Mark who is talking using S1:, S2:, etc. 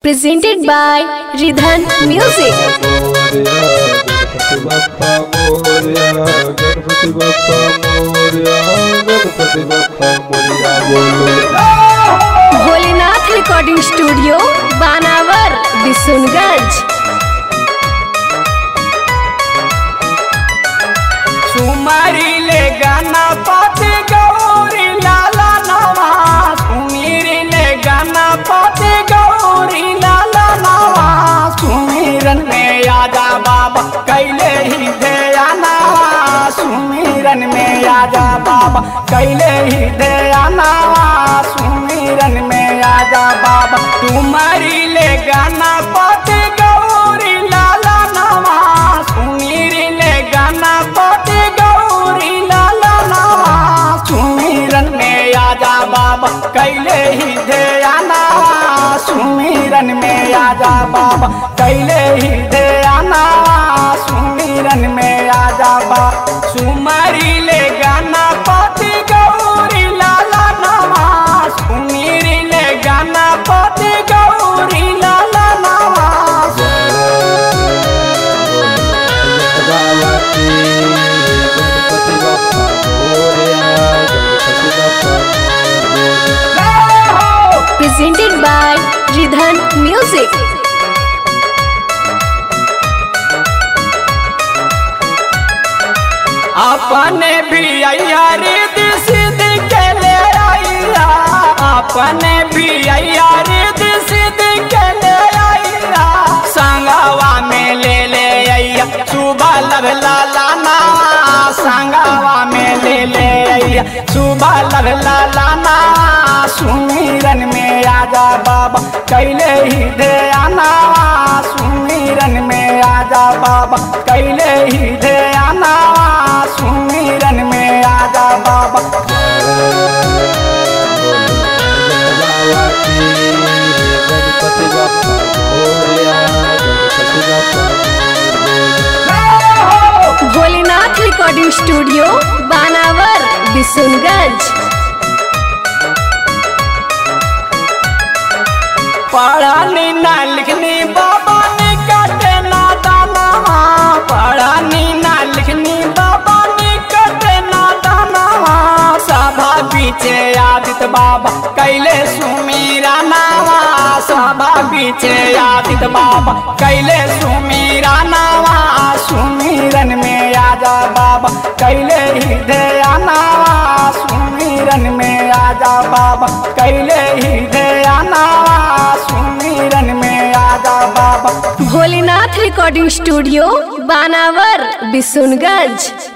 S1: presented by Ridhan Music.
S2: मोरया गणपति बप्पा मोरया गणपति बप्पा मोरया गणपति बप्पा मोरया बोलो
S1: भोलेनाथ रिकॉर्डिंग स्टूडियो बानावर बिशुनगंज
S3: सुमरी ले गाना पाते गौरी लाला नवा सुमीरी ले गाना पाते गौरी लाला नवा सुमीरन में आजा बाबा कैले ही दयाना सुमीरन में आजा बाबा कैले ही दयाना सुमीरन में आजा बाबा तुम्हारी ले गाना पाते गौरी लाला नवा सुमीरी ले गाना पाते गौरी लाला नवा सुमीरन में आजा बाबा कैले ही दयाना सुमीरन में आजा बाबा कैले ही दयाना सुमीरन में आजा बाबा सुमरी ले गाना पाते गौरी लाला नवा सुमीरी ले गाना पाते गौरी लाला नवा
S2: बाबाती गणपति बप्पा मोरया गणपति बप्पा मोरया
S1: presented by Ridhan Music.
S3: अपने भी अया रिद सिद्ध के ले आइया अपने भी अया रिद सिद्ध के ले आइया संगवा में ले ले अइया सुबह लब लाला ना संगवा में ले ले अइया सुबह लब लाला ना सुमीरन में आजा बाबा कैले ही दे आना सुमीरन में आजा बाबा कैले ही दे आना सुमीरन में आजा बाबा
S2: बाबाती गणपति बप्पा मोरया गणपति बप्पा मोरया
S1: भोलेनाथ रिकॉर्डिंग स्टूडियो बानावर बिशुनगंज
S3: पढ़ानी ना लिखनी बाबा ने काटे ना दाना पढ़ानी ना लिखनी बाबा ने काटे ना दाना सभा पीछे आदित बाबा कैले सुमीरा नावा सभा पीछे आदित बाबा कैले सुमीरा नावा सुमीरन में आजा बाबा कैले ही दया नावा सुमीरन में आजा बाबा कैले ही दया नावा सुमीरन में आजा बाबा
S1: भोलेनाथ रिकॉर्डिंग स्टूडियो बानावर बिशुनगंज